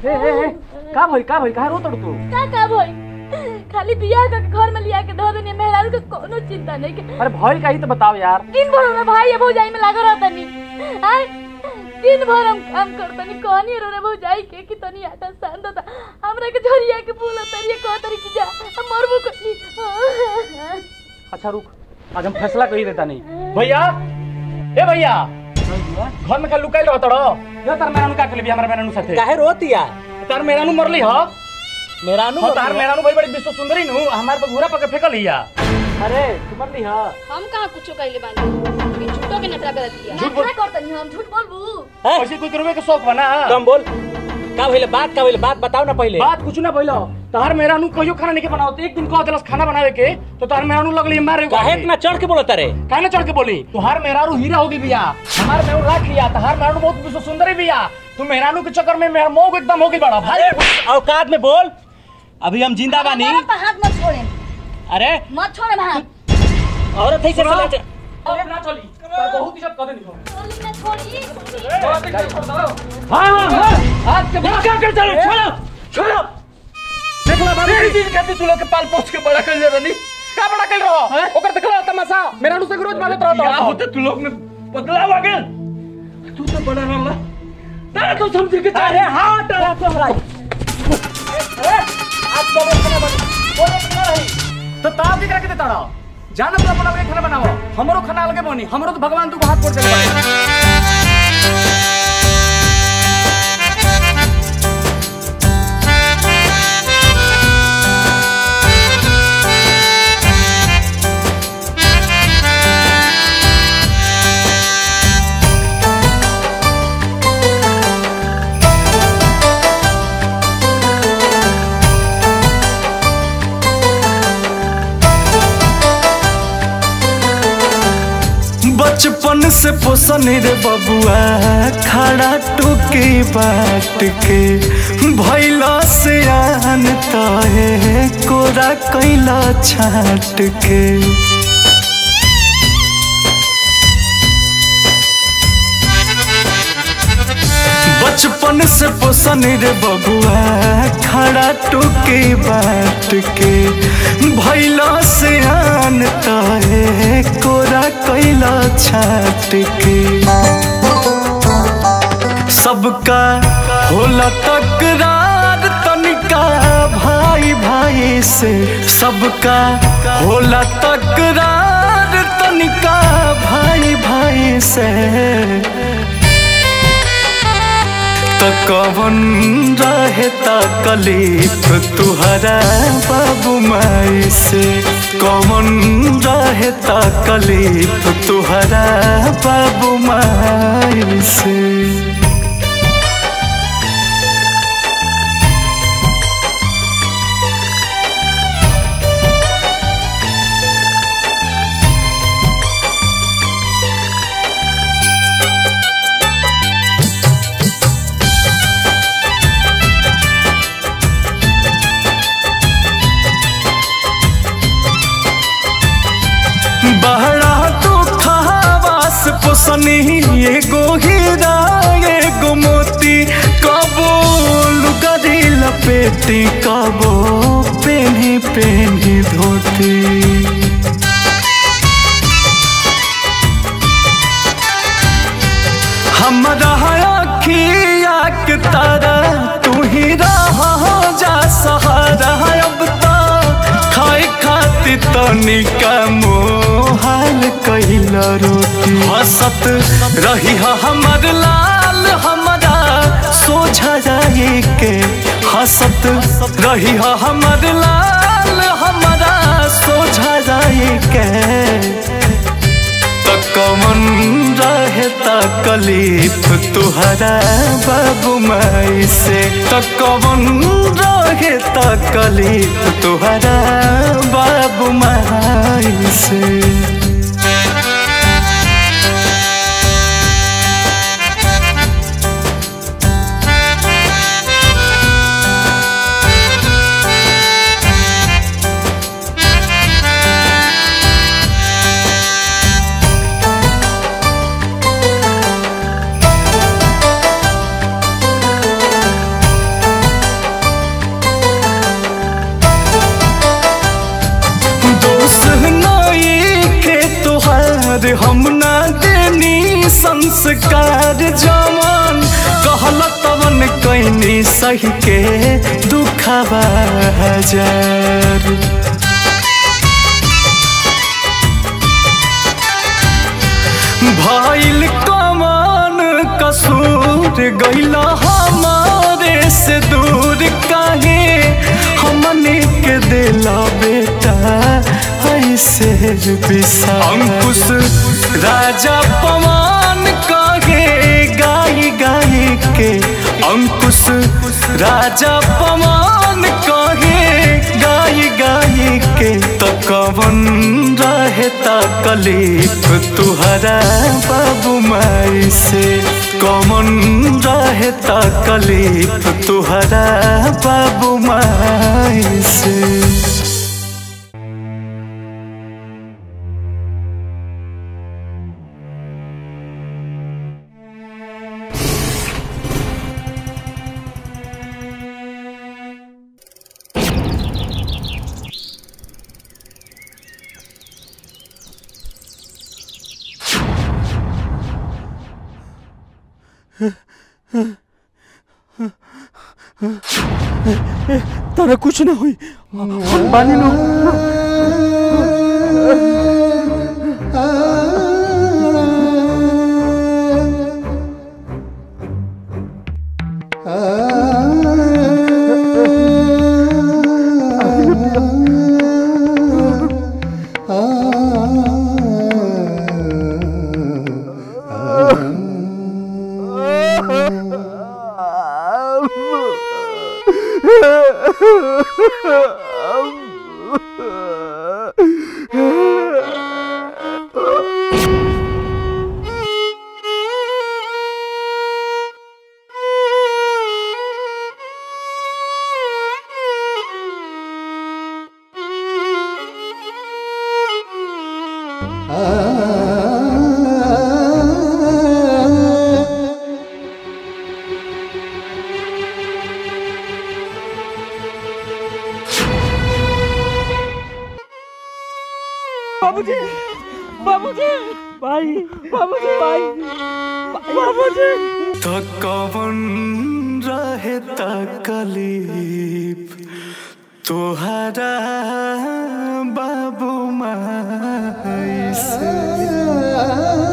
ए ए ए का भइल का भइल काहे रोतड़ तू का का भई खाली बियाह का घर में लिया के धो देनी मेहरारू के कोनो चिंता नहीं के अरे भइल का ही तो बताओ यार दिन भर में भाई ये भौजाई में लागल रहता नहीं आय दिन भर हम काम करतनी कहनी रो रे भौजाई के कि तनी आटा सान दो हमरा के झरिया के बोला तरिए कह तरी की जा हम मरबो कली अच्छा रुक आज हम फैसला कर ही देता नहीं भैया ए भैया घर में का लुकाइल रहत रो यो तार मेरानु का कलबी हमरा मेरानु साथे काहे रोतिया तार मेरानु मरली ह मेरा नु हो तार मेरानु भाई बड़ी विश्व सुंदरी नु हमार पे घूरा पके फेकल हिया अरे तू मरली ह हम कहाँ कुछो कहले बानी कि झूठो के नटरा करत दिया झूठ बोल करतनी हम झूठ बोलबू हैं? ऐसे कोई करवे के शौक बना कम बोल का भइले बात का भइले बात बताओ ना पहले बात कुछ ना भइलो तार मेरानु कहियो खाना नहीं के बनाओ एक दिन कह देलस खाना बनावे के तो तार मेरानु लगली मारे काहे इतना चढ़ के बोलत रे काहे ना चढ़ के बोली तुहार मेहरारू हीरा होगी बिया हमार मेहरारू राख लिया तुहार मेहरारू बहुत विश्व सुंदरी बिया तू मेहरानू के चक्कर में मेहर मोह एकदम होगी बड़ा भाई औकात में बोल अभी हम जिंदा बानी हाथ मत छोड़े अरे मत छोड़े हाथ औरत है से सुनो। चले अब ना चली तार बहुत इज्जत कर देनी छोड़ी ना छोड़ी हां हां हां आज के बाद क्या कर चलो छोड़ो छोड़ो देखला बाबू तेरी दिन कहती तू लोग के पाल पोछ के बड़ा कर ले रनी का बड़ा कर रहो ओकर देखला तमाशा मेहरानू से रोज मारत रहता क्या होते तू लोग में बदलाव आ गया तू तो बड़ा रहला तारा तो समझ के अरे हाँ तो तो हराई आज तो वो खाना बन बोले खाना रही तो ताप दिख के देता रहो जाना तो अपना अपने खाना बनाओ हमरो खाना अलगे बनी हमरो तो भगवान तू को हाथ जोड़ दे बचपन से पोसन रे बबुआ खड़ा टोके बाट के भैला से आन तहे कोरा कैला छाट के बचपन से पोसन रे बबुआ खड़ा टोके बाट के भैला से आन तहे कोरा कैला छाट के सबका होला तकरार तनिका भाई भाई से सबका होला तकरार तनिका भाई भाई से तो कवन रहे तकलीफ तुहरा बाबू माई से कवन रहे तकलीफ तुहरा बाबू माई से बहरा तो खावास पोसनी एगो हीरा एगो मोती कबो लुगरी लपेटी कबो पेनी पेनी धोती हमरा अखिया के तारा तू ही रहा जा सहारा अब तो खाए खातिर तनिका मोहाल कैला रोटी हंसत रही हा हमर लाल हमरा सोझा जाए के हंसत रही हा हमर लाल हमरा सोझा जाए के त कमन रहे तकलीफ तुहरा बाबू माई से त कमन रहे तकलीफ तुहरा बाबू माई से हम ना देनी संस्कार जवन कहल तवन कैनी सही के दुखवा हजार भइल कमान कसूर गइल हमारे से दूर काहे हमने के दिला बेटा ऐसे बिसा अंकुश राजा पवन काहे गाई गाई के अंकुश राजा पवन काहे गाई गाई के तो कवन रहे तकलीफ तुहरा बाबू माई से कवन रहे तकलीफ तुहरा बाबू माई से तारा कुछ ना हुई हम बानी लो बाबूजी बाबूजी भाई बाबूजी भाई बाबूजी तो कवन रहे तकलीफ तुहरा बाबू माई से